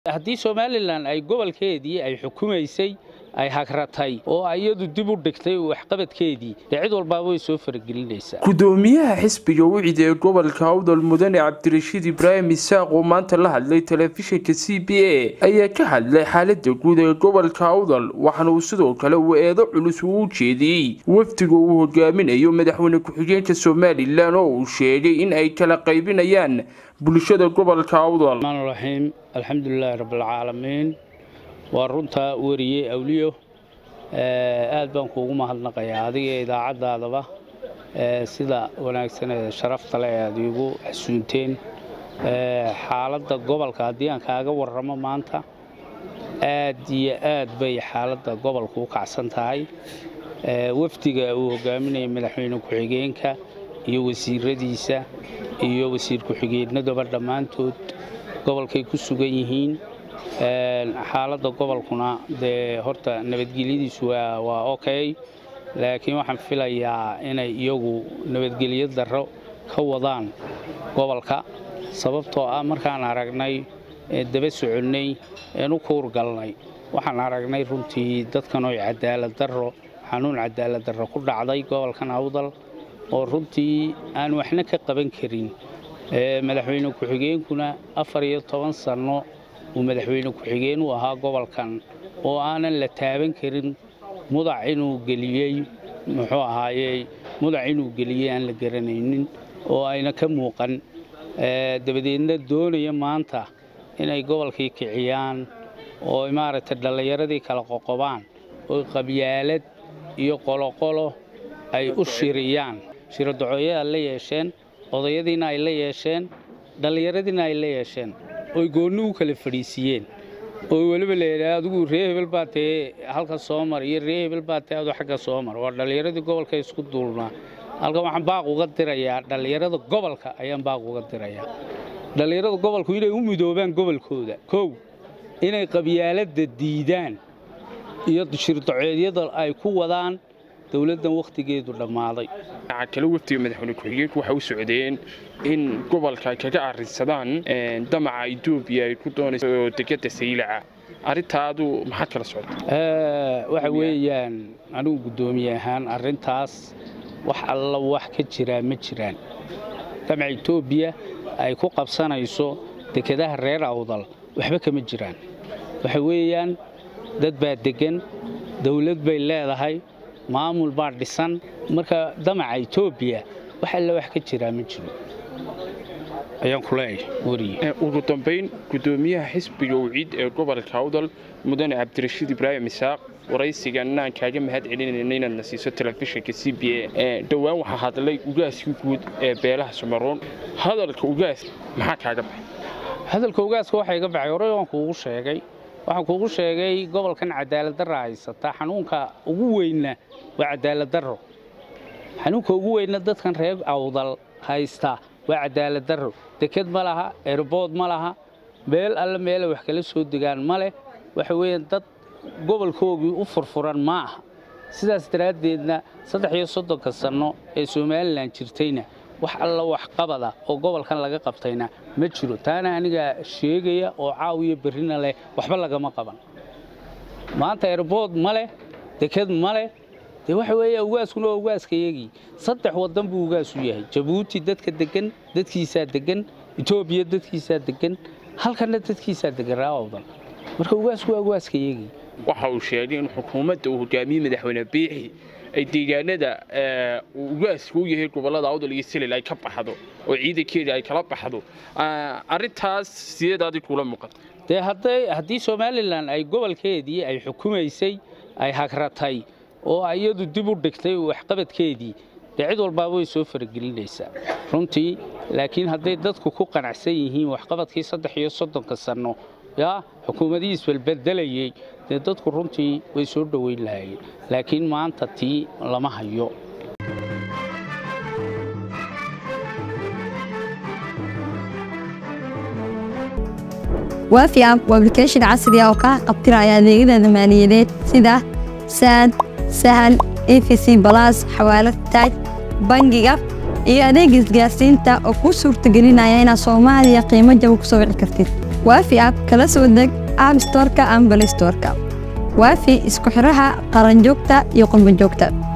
haddii somalilan ay gobolkeedii ay xukumaysay ay hagratay oo iyadu dib u dhigtay waxqabadkeedii dee cid walbaaba way soo faragelinaysaa gudoomiyaha xisbiga wicid ee gobolka awdal mudane cabdirashiid ibraahim isaaq oo maanta la hadlay telefishinka c b a ayaa ka hadlay xaalada guud ee gobolka awdal waxaana uu sidoo kale uu eedo culus uu u jeediyey wafdiga uu hogaaminayo madaxweyne ku-xigeenka somalilan oo uu sheegay in ay kala qaybinayaan bulshada gobolka awdal raxiim alxamdulilaahi rabbilcaalamiin waa runtaa weriye awliyo aad baan kuugu mahadnaqayaa adiga idaacaddaadaba sida wanaagsan ee sharafta le aad iigu xasuunteen xaaladda gobolka haddii aan kaaga warramo maanta aad iyo aad bay xaaladda gobolka u kacsan tahay wafdiga uu hogaaminaya madaxweyne ku-xigeenka iyo wasiiradiisa iyo wasiir ku-xigeenadaba dhammaantood gobolkay ku sugan yihiin xaaladda gobolkuna dee horta nabadgelyadiisu waa okay laakiin waxaan filayaa inay iyagu nabadgelyo darro ka wadaan gobolka sababtoo ah markaan aragnay daba soconnay een u kuurgalnay waxaan aragnay runtii dadkan oy cadaalad darro xanuun cadaalad darro ku dhacday gobolkan awdal oo runtii aan waxna ka qaban karin madaxweyne ku-xigeenkuna afar iyo toban sanno uu madaxweyne ku-xigeen u ahaa gobolkan oo aanan la taaban karin mudac inuu geliyey muxuu ahaayey mudac inuu geliyey aan la garanaynin oo ayna ka muuqan dabadeedna doonaya maanta inay gobolkii kiciyaan oo maaragtay dhallinyaradii kala qoqobaan oo qabyaalad iyo qoloqolo ay u shiriyaan shirodacoyadaa la yeesheen odayadiina ay la yeesheen dhallinyaradiina ay la yeesheen oy goonni u kala fadhiisiiyeen oo weliba layidhaha adigu ree hebel baa tee halka soo mar iyo ree hebel baa tee adu xagga soo mar waa dhallinyaradii gobolka isku duulnaa halkan waxaan baaq uga dirayaa dhallinyarada gobolka ayaan baaq uga dirayaa dhallinyarada gobolku inay u midoobaan gobolkooda kow inay qabyaaladda diidaan iyo shirdaceedyada ay ku wadaan dowladdan wakhtigeedu dhammaaday dhinaca kale wafdiga madaxweyne ku-xigeenku waxay u socdeen in gobolka ay kaga arrinsadaan damaca etoobiya ay ku doonayso degada saylaca arrintaadu maxaad kala socota waxa weeyaan anigu guddoomiye ahaan arrintaas wax alla wax ka jiraa ma jiraan damaca etoobiya ay ku qabsanayso dekedaha reer awdal waxba kama jiraan waxa weeyaan dad baa deggan dawlad bay leedahay maamul baa dhisan marka damaca etoobiya wax alla wax ka jiraa ma jiro ayaan ku leeyahay weriye ugu dambayn guddoomiyaha xisbiga wiciid ee gobolka awdal mudane cabdirashiid ibraahim isaaq waraysiganna aan kaaga mahad celinayna inaad na siiso telefishinka c b a dhowaan waxaa hadlay ugaaskii guud ee beelaha sumaroon hadalka ugaas maxaa kaaga baxay hadalka ugaaska waxaa iga baxay horey waan kuugu sheegay waxaan kuugu sheegay gobolkan cadaalad darra haysata xanuunka ugu weynna waa cadaalad darro xanuunka ugu weynna dadkan reer awdal haysta waa cadaalad darro deked ma laha erbood ma laha meel alle meelay wax kala soo degaan ma leh waxa weeyaan dad gobolkoogii u furfuran ma aha sidaas daraaddeedna saddex iyo soddonka sanno ee somalilan jirtayna wax alla waxqabada oo gobolkan laga qabtayna ma jiro taana anigaa sheegaya oo caawiya berrina leh waxba lagama qaban maanta erbood ma leh deked ma leh dee waxa weeya ugaaskuna waa ugaaskayagii saddex waddan buu ugaasu yahay jabuuti dadka deggan dadkiisaa deggan etoobiya dadkiisaa deggan halkanna dadkiisaa deggan raawawdan marka ugaasku waa ugaaskayagii waxa uu sheegay in xukuumadda uu hogaamiyey madaxweyne biixi ay deegaanada uu ugaaska u yahay gobollada awdal iyo silil ay ka baxdo oo ciidankeeda ay kala baxdo arrintaas sideed adig kula muuqata dee haddii somalilan ay gobolkeedii ay xukumaysay ay hagratay oo iyadu dib u dhigtay waxqabadkeedii dee cid walbaaba way soo faragelinaysaa runtii laakiin hadday dadku ku qanacsan yihiin waxqabadkii saddex iyo soddonka sanno yaa xukuumadihii isbalbedelayey dee dadku runtii way soo dhoweyn lahaayeen laakiin maanta tii lama hayo waafi app waa application casri ah oo kaa qabtiraya adeegyada maaliyadeed sida saad sahal efc balas xawaalad taaj bangiga iyo adeeg isgaarsiinta oo kuu suurtagelinaya inaad soomaaliya qiimo jaba ku soo wici kartid waafi app kala soo deg app storeka ama balistoreka waafi isku xiraha qaranjoogta iyo qurbanjoogta